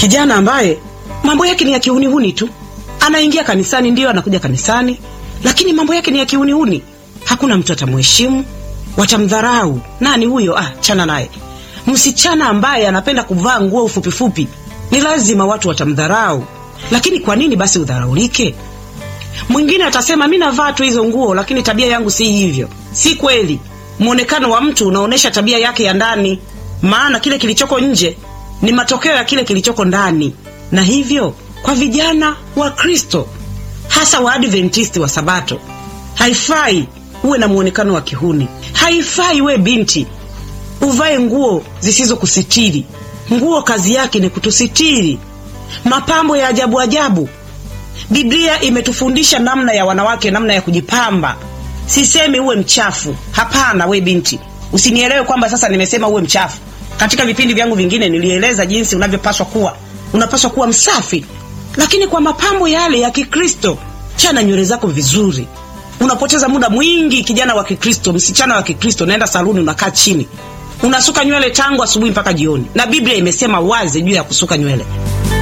kijana ambaye mambo yake ni ya kihunihuni tu anaingia kanisani ndio anakuja kanisani lakini mambo yake ni ya kihunihuni hakuna mtu atamheshimu watamdharau nani huyo ah chana naye msichana ambaye anapenda kuvaa nguo fupifupi ni lazima watu watamdharau lakini kwa nini basi udharaulike mwingine atasema mi navaa tu hizo nguo lakini tabia yangu si hivyo si kweli mwonekano wa mtu unaonyesha tabia yake ya ndani maana kile kilichoko nje ni matokeo ya kile kilichoko ndani na hivyo kwa vijana wa kristo hasa waadventisti wa sabato haifai uwe na mwonekano wa kihuni haifai we binti uvae nguo zisizokusitiri nguo kazi yake ni kutusitiri mapambo ya ajabu ajabu biblia imetufundisha namna ya wanawake namna ya kujipamba sisemi uwe mchafu hapana we binti usinielewe kwamba sasa nimesema uwe mchafu katika vipindi vyangu vingine nilieleza jinsi unavyopaswa kuwa unapaswa kuwa msafi lakini kwa mapambo yale ya kikristo chana nywele zako vizuri unapoteza muda mwingi kijana wa kikristo msichana wa kikristo naenda saluni unakaa chini unasuka nywele tangu asubuhi mpaka jioni na biblia imesema wazi juu ya kusuka nywele